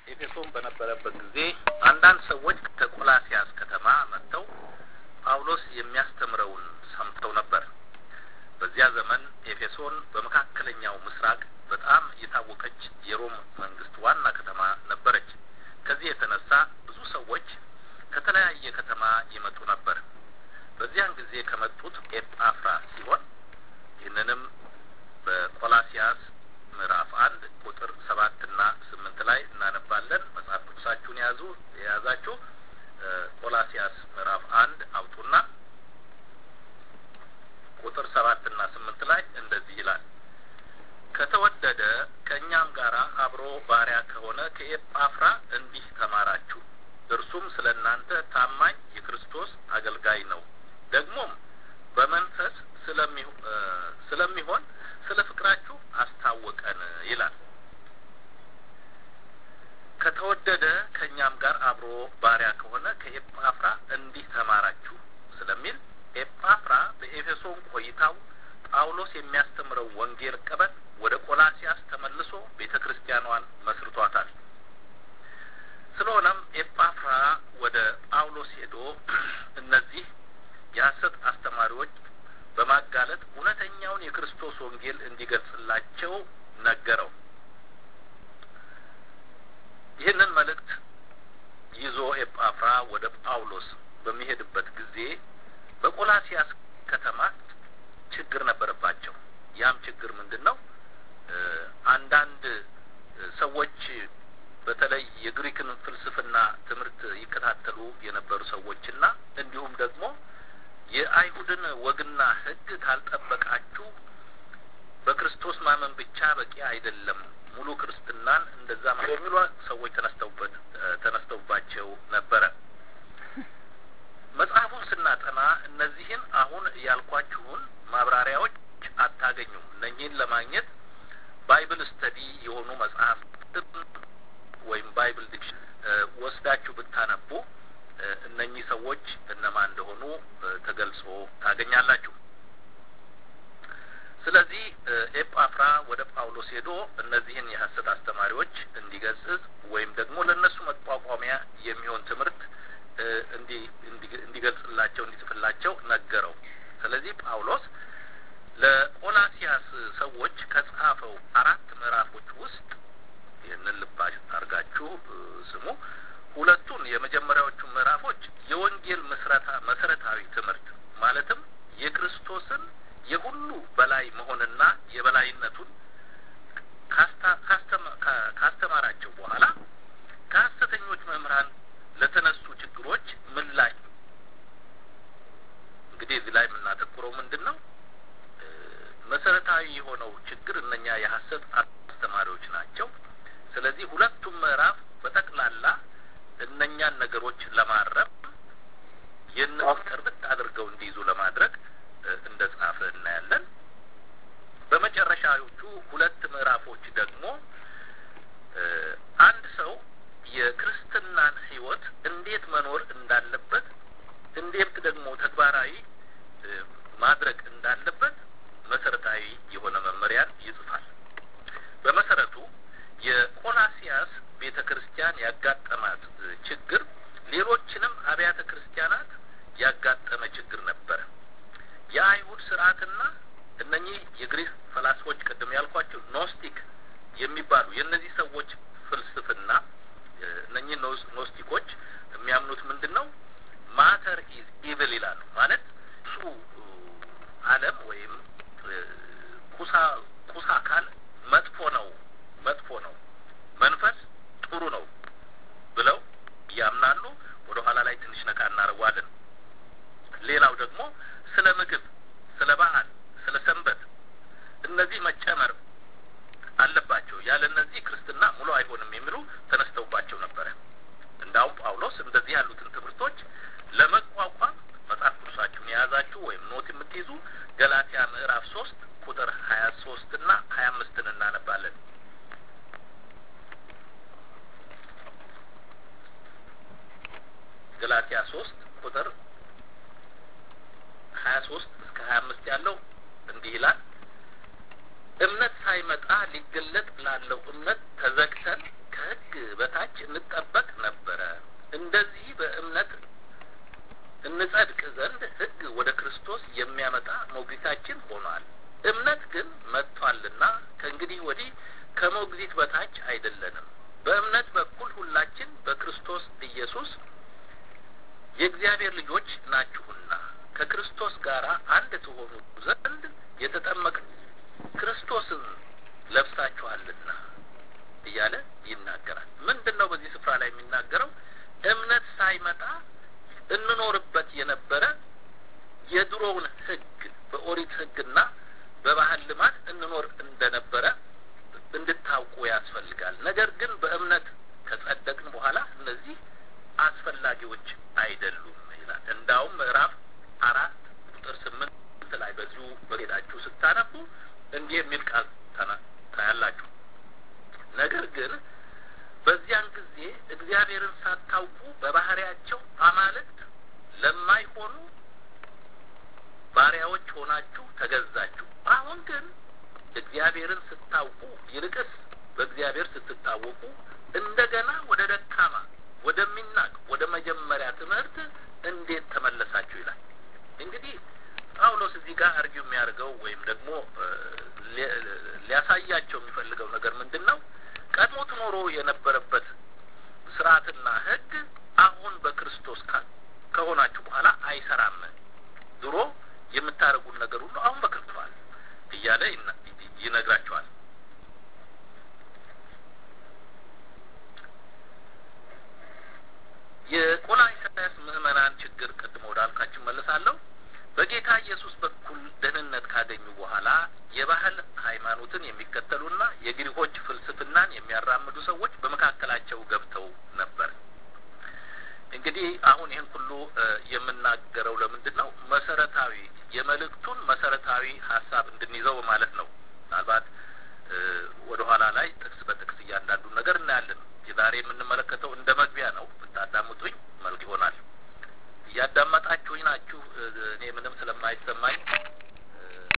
ኤፌሶን በነበረበት ጊዜ አንዳንድ ሰዎች ከቆላሲያስ ከተማ መጥተው ጳውሎስ የሚያስተምረውን ሰምተው ነበር። በዚያ ዘመን ኤፌሶን በመካከለኛው ምስራቅ በጣም የታወቀች የሮም መንግስት ዋና ከተማ ነበረች። ከዚህ የተነሳ ብዙ ሰዎች ከተለያየ ከተማ ይመጡ ነበር። በዚያን ጊዜ ከመጡት ኤጳፍራ ሲሆን ይህንንም በቆላሲያስ ምዕራፍ አንድ ቁጥር ሰባትና ስምንት ላይ እናነባለን። መጽሐፍ ቅዱሳችሁን የያዙ የያዛችሁ ቆላሲያስ ምዕራፍ አንድ አውጡና ቁጥር ሰባትና ስምንት ላይ እንደዚህ ይላል። ከተወደደ ከእኛም ጋር አብሮ ባሪያ ከሆነ ከኤጳፍራ እንዲህ ተማራችሁ። እርሱም ስለ እናንተ ታማኝ የክርስቶስ አገልጋይ ነው። ደግሞም በመንፈስ ስለሚሆን ስለ ፍቅራችሁ አስታወቀን ይላል። ከተወደደ ከእኛም ጋር አብሮ ባሪያ ከሆነ ከኤጳፍራ እንዲህ ተማራችሁ ስለሚል ኤጳፍራ በኤፌሶን ቆይታው ጳውሎስ የሚያስተምረው ወንጌል ቀበል ወደ ቆላሲያስ ተመልሶ ቤተ ክርስቲያኗን መስርቷታል። ስለሆነም ኤጳፍራ ወደ ጳውሎስ ሄዶ እነዚህ የሐሰት አስተማሪዎች በማጋለጥ እውነተኛውን የክርስቶስ ወንጌል እንዲገልጽላቸው ነገረው። ይህንን መልእክት ይዞ ኤጳፍራ ወደ ጳውሎስ በሚሄድበት ጊዜ በቆላሲያስ ከተማ ችግር ነበረባቸው። ያም ችግር ምንድን ነው? አንዳንድ ሰዎች በተለይ የግሪክን ፍልስፍና ትምህርት ይከታተሉ የነበሩ ሰዎችና እንዲሁም ደግሞ የአይሁድን ወግና ሕግ ካልጠበቃችሁ በክርስቶስ ማመን ብቻ በቂ አይደለም፣ ሙሉ ክርስትናን እንደዛ የሚሉ ሰዎች ተነስተውበት ተነስተውባቸው ነበረ። መጽሐፉን ስናጠና እነዚህን አሁን ያልኳችሁን ማብራሪያዎች አታገኙም። እነኚህን ለማግኘት ባይብል ስተዲ የሆኑ መጽሐፍ ወይም ባይብል ዲክሽን ወስዳችሁ ብታነቡ እነኚህ ሰዎች እነማን እንደሆኑ ተገልጾ ታገኛላችሁ። ስለዚህ ኤጳፍራ ወደ ጳውሎስ ሄዶ እነዚህን የሐሰት አስተማሪዎች እንዲገስጽ ወይም ደግሞ ለእነሱ መቋቋሚያ የሚሆን ትምህርት እንዲገልጽላቸው እንዲጽፍላቸው ነገረው። ስለዚህ ጳውሎስ ለቆላሲያስ ሰዎች ከጻፈው አራት ምዕራፎች ውስጥ ይህንን ልባሽ አድርጋችሁ ስሙ። ሁለቱን የመጀመሪያዎቹ ምዕራፎች የወንጌል ምስረታ መሰረታዊ ትምህርት ማለትም የክርስቶስን የሁሉ በላይ መሆንና የበላይነቱን ካስተማራቸው በኋላ ከሐሰተኞች መምህራን ለተነሱ ችግሮች ምላሽ እንግዲህ እዚህ ላይ የምናተኩረው ምንድን ነው? መሰረታዊ የሆነው ችግር እነኛ የሐሰት አስተማሪዎች ናቸው። ስለዚህ ሁለቱም ምዕራፍ በጠቅላላ እነኛን ነገሮች ለማረም የእነሱን ጥርት አድርገው እንዲይዙ ለማድረግ እንደ ጻፈ እናያለን። በመጨረሻዎቹ ሁለት ምዕራፎች ደግሞ አንድ ሰው የክርስትናን ሕይወት እንዴት መኖር እንዳለበት እንዴት ደግሞ ተግባራዊ ማድረግ እንዳለበት መሰረታዊ የሆነ መመሪያን ይጽፋል። በመሰረቱ የቆላሲያስ ቤተ ክርስቲያን ያጋጠማት ችግር ሌሎችንም አብያተ ክርስቲያናት ያጋጠመ ችግር ነበረ። የአይሁድ ስርዓትና እነኚህ የግሪክ ፈላስፎች ቅድም ያልኳቸው ኖስቲክ የሚባሉ የእነዚህ ሰዎች ፍልስፍና እነኚህ ኖስቲኮች የሚያምኑት ምንድን ነው? ማተር ኢዝ ኢቭል ይላሉ። ማለት እሱ ዓለም ወይም ቁሳ ቁሳ አካል መጥፎ ነው መጥፎ ነው፣ መንፈስ ጥሩ ነው ብለው ያምናሉ። ወደ ኋላ ላይ ትንሽ ነካ እናደርገዋለን። ሌላው ደግሞ ስለ ምግብ፣ ስለ ባህል፣ ስለ ሰንበት እነዚህ መጨመር አለባቸው። ያለ እነዚህ ክርስትና ሙሉ አይሆንም የሚሉ ተነስተውባቸው ነበረ። እንዳውም ጳውሎስ እንደዚህ ያሉትን ትምህርቶች ለመቋቋም መጽሐፍ ቅዱሳችሁን የያዛችሁ ወይም ኖት የምትይዙ ገላትያ ምዕራፍ ሶስት ቁጥር ሀያ ሶስት እና ሀያ አምስትን እናነባለን። ገላትያ ሶስት ቁጥር ሀያ ሶስት እስከ ሀያ አምስት ያለው እንዲህ ይላል እምነት ሳይመጣ ሊገለጥ ላለው እምነት ተዘግተን ከሕግ ከሕግ በታች እንጠበቅ ነበረ። እንደዚህ በእምነት እንጸድቅ ዘንድ ሕግ ወደ ክርስቶስ የሚያመጣ ሞግዚታችን ሆኗል። እምነት ግን መጥቷልና ከእንግዲህ ወዲህ ከሞግዚት በታች አይደለንም። በእምነት በኩል ሁላችን በክርስቶስ ኢየሱስ የእግዚአብሔር ልጆች ናችሁና ከክርስቶስ ጋር አንድ ትሆኑ ዘንድ የተጠመቅ ክርስቶስን ለብሳችኋልና እያለ ይናገራል። ምንድን ነው በዚህ ስፍራ ላይ የሚናገረው? እምነት ሳይመጣ እንኖርበት የነበረ የድሮውን ሕግ በኦሪት ሕግና በባህል ልማድ እንኖር እንደነበረ እንድታውቁ ያስፈልጋል። ነገር ግን በእምነት ከጸደቅን በኋላ እነዚህ አስፈላጊዎች አይደሉም ይላል። እንዳውም ምዕራፍ አራት ቁጥር ስምንት ላይ በዚሁ በጌታችሁ ስታነቡ እንዲህ የሚል ቃል ታያላችሁ። ነገር ግን በዚያን ጊዜ እግዚአብሔርን ሳታውቁ በባህሪያቸው አማልክት ለማይሆኑ ባሪያዎች ሆናችሁ ተገዛችሁ። አሁን ግን እግዚአብሔርን ስታውቁ ይልቅስ በእግዚአብሔር ስትታወቁ እንደገና ወደ ደካማ ወደሚናቅ ወደ መጀመሪያ ትምህርት እንዴት ተመለሳችሁ ይላል። እንግዲህ ጳውሎስ እዚህ ጋር አርጊው የሚያደርገው ወይም ደግሞ ሊያሳያቸው የሚፈልገው ነገር ምንድን ነው? ቀድሞ ትኖሮ የነበረበት ስርዓትና ሕግ አሁን በክርስቶስ ከሆናችሁ በኋላ አይሰራም። ድሮ የምታደርጉን ነገር ሁሉ አሁን በከፍቷል እያለ ይነግራቸዋል። የቆላስይስ ምዕመናን ችግር ቅድሞ ወዳልኳችሁ መለሳለሁ። በጌታ ኢየሱስ በኩል ደህንነት ካገኙ በኋላ የባህል ሃይማኖትን የሚከተሉና የግሪኮች ፍልስፍናን የሚያራምዱ ሰዎች በመካከላቸው ገብተው ነበር። እንግዲህ አሁን ይህን ሁሉ የምናገረው ለምንድን ነው? መሰረታዊ የመልእክቱን መሰረታዊ ሀሳብ እንድንይዘው ማለት ነው። ምናልባት ወደ ኋላ ላይ ጥቅስ በጥቅስ እያንዳንዱን ነገር እናያለን። ዛሬ የምንመለከተው እንደ መግቢያ ነው። ብታዳምጡኝ መልክ ይሆናል። እያዳመጣችሁኝ ናችሁ። እኔ ምንም ስለማይሰማኝ